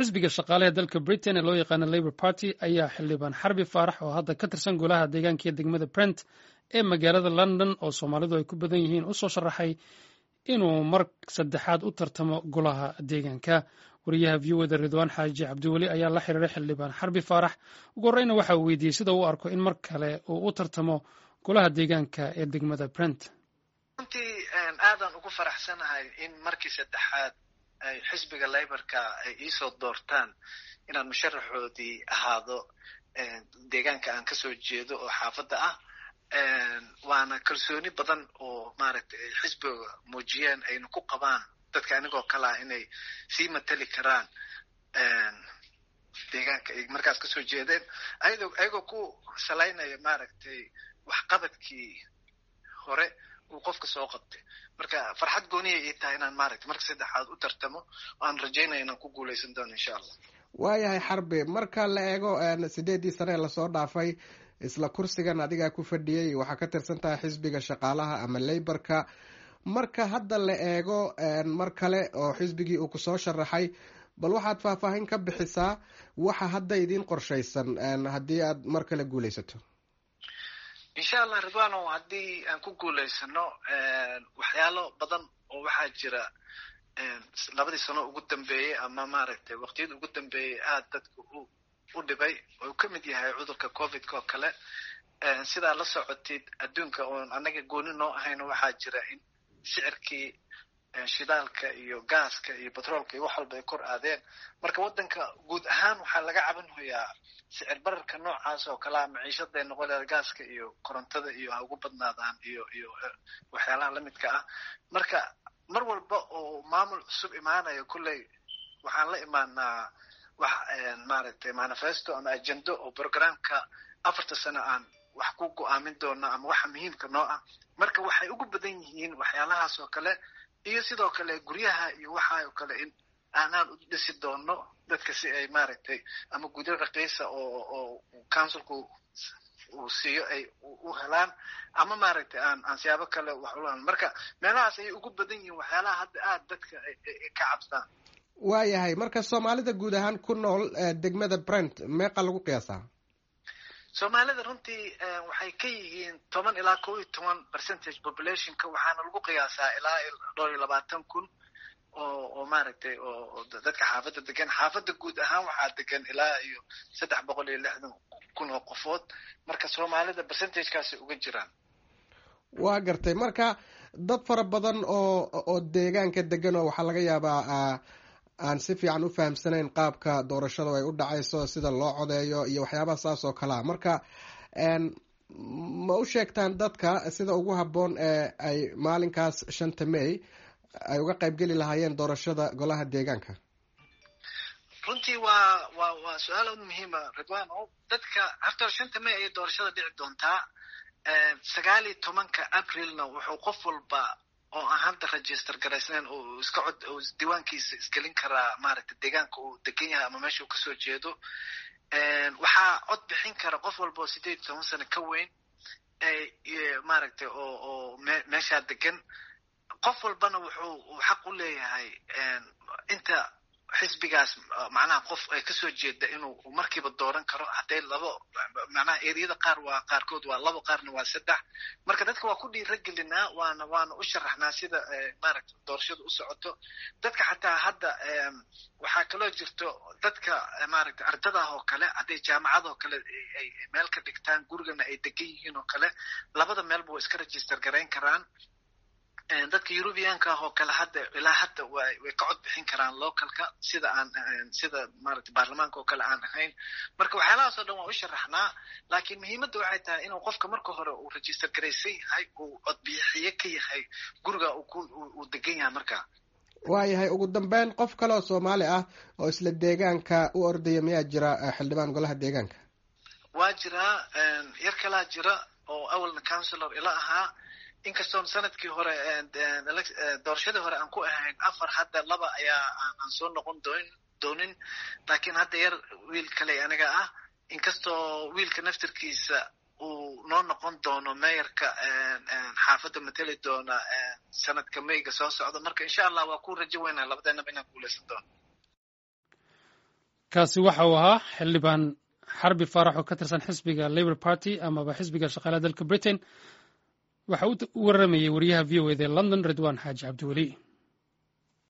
xisbiga shaqaalaha dalka britain ee loo yaqaano labour party ayaa xildhibaan xarbi faarax oo hadda ka tirsan golaha deegaanka iyo degmada brent ee magaalada london oo soomaalidu ay ku badan yihiin u soo sharaxay inuu mar saddexaad u tartamo golaha deegaanka wariyaha v o da ridwaan xaaji cabdiweli ayaa la xiriiray xildhibaan xarbi faarax ugu horreyna waxa uu weydiiyey sida uu arko in mar kale uu u tartamo golaha deegaanka ee degmada brent runtii aadaan ugu faraxsanahay in markii saddexaad ay xisbiga layborka ay iisoo doortaan inaan musharaxoodii ahaado deegaanka aan kasoo jeedo oo xaafadda ah waana kalsooni badan oo maaragtay ay xisbiga muujiyeen ayna ku qabaan dadka anigoo kale ah inay sii matali karaan deegaanka ay markaas kasoo jeedeen ayadoo ayagoo ku salaynaya maaragtay waxqabadkii hore uu qofka soo qabtay marka farxad gooniya ii tahay inaan maaragtay marka saddexaad u tartamo oo aan rajaynaya inaan ku guuleysan doono insha allah waayahay xarbi marka la eego sideedii sane lasoo dhaafay isla kursigan adigaa ku fadhiyey waxaa ka tirsan tahay xisbiga shaqaalaha ama leyborka marka hadda la eego mar kale oo xisbigii uu kusoo sharaxay bal waxaad faahfaahin ka bixisaa waxa hadda idiin qorshaysan haddii aad mar kale guuleysato insha allah ridwano haddii aan ku guuleysano waxyaalo badan oo waxaa jira labadii sano ugu dambeeyey ama maaragtay waqtiyada ugu dambeeyey aada dadka u u dhibay oo ka mid yahay cudurka covidka oo kale sidaa la socotid adduunka oon annaga gooni noo ahayno waxaa jira in sicirkii shidaalka iyo gaaska iyo batroolka iyo wax walba ay kor aadeen marka waddanka guud ahaan waxaa laga cabanhoyaa sicir bararka noocaas oo kalea maciishaday noqon leeda gaaska iyo korontada iyo ha ugu badnaadaan iyo iyo waxyaalaha lamidka ah marka mar walba oo maamul cusub imaanayo kolley waxaan la imaanaa wax maaragtay manifesto ama agendo oo programka afarta sano aan wax ku go-aamin doono ama waxa muhiimka noo ah marka waxay ugu badan yihiin waxyaalahaas oo kale iyo sidoo kale guryaha iyo waxa oo kale in aanaan u dhisi doono dadka si ay maaragtay ama gudyo raqiisa oo oo councilku uu siiyo ay u helaan ama maaragtay aan aan siyaabo kale wax u marka meelahaas ayay ugu badan yihiin waxyaalaha hadda aada dadka ay ka cabsaan waayahay marka soomaalida guud ahaan ku nool degmada brent meeqa lagu qiyaasaa soomaalida runtii waxay ka yihiin toban ilaa kow iyo toban percentage populationka waxaana lagu qiyaasaa ilaa dhowr iyo labaatan kun oo oo maaragtay oo dadka xaafadda degan xaafadda guud ahaan waxaa degan ilaa iyo saddex boqol iyo lixdan kun oo qofood marka soomaalida percentagekaasay uga jiraan waa gartay marka dad fara badan oo oo deegaanka degan oo waxaa laga yaabaa aan si fiican u fahamsanayn qaabka doorashada ay u dhacayso sida loo codeeyo iyo waxyaabaha saas oo kalea marka ma u sheegtaan dadka sida ugu habboon ee ay maalinkaas shanta may ay uga qaybgeli lahaayeen doorashada golaha deegaanka runtii waa waa waa su-aal aad muhiima ridwan o dadka horta shanta may ayay doorashada dhici doontaa sagaal iyo tobanka aprilna wuxuu qof walba oo aan hadda register garaysnayn oo iska cod oo diiwaankiisa isgelin karaa maaragtay deegaanka uu degan yahay ama meesha uu kasoo jeedo waxaa cod bixin kara qof walba oo sideed iyo toban sano ka weyn maaragtay oo oo me meeshaa degan qof walbana wuxuu xaq u leeyahay inta xisbigaas macnaha qof ay kasoo jeeda inuu markiiba dooran karo hadday labo macnaha eriyada qaar waa qaarkood waa labo qaarna waa saddex marka dadka waa ku dhiiragelinaa waana waana u sharaxnaa sida maaragta doorashada u socoto dadka xataa hadda waxaa kaloo jirto dadka maaragta ardadah oo kale hadday jaamacad oo kale ay meel ka dhigtaan gurigana ay degan yihiin oo kale labada meelba waa iska register garayn karaan dadka eurubianka ah oo kale hadda ilaa hadda way way ka cod bixin karaan localka sida aan sida maaragtay baarlamaanka oo kale aan ahayn marka waxyaalahaas oo dhan waa u sharaxnaa laakiin muhiimadda waxay tahay inuu qofka marka hore uu register garaysan yahay uu codbixiye ka yahay guriga uu degan yahay marka waayahay ugu dambeyn qof kale oo soomaali ah oo isla deegaanka u ordaya miyaa jira xildhibaan golaha deegaanka waa jiraa yar kalaa jira oo awalna councilor ila ahaa inkastoon sanadkii hore doorashadii hore aan ku ahayn afar hadda laba ayaa aan soo noqon doon doonin laakiin hadda yar wiil kale aniga ah inkastoo wiilka naftirkiisa uu noo noqon doono meeyarka xaafadda mateli doona sanadka mayga soo socda marka insha allah waa ku rajo weynaa labadeenaba inaan guuleysan doono kaasi waxa uu ahaa xildhibaan xarbi faarax oo ka tirsan xisbiga labour party amaba xisbiga shaqaalaha dalka britain waxa uu u waramayey wariyaha v o eda london ridwan xaaji cabdiweli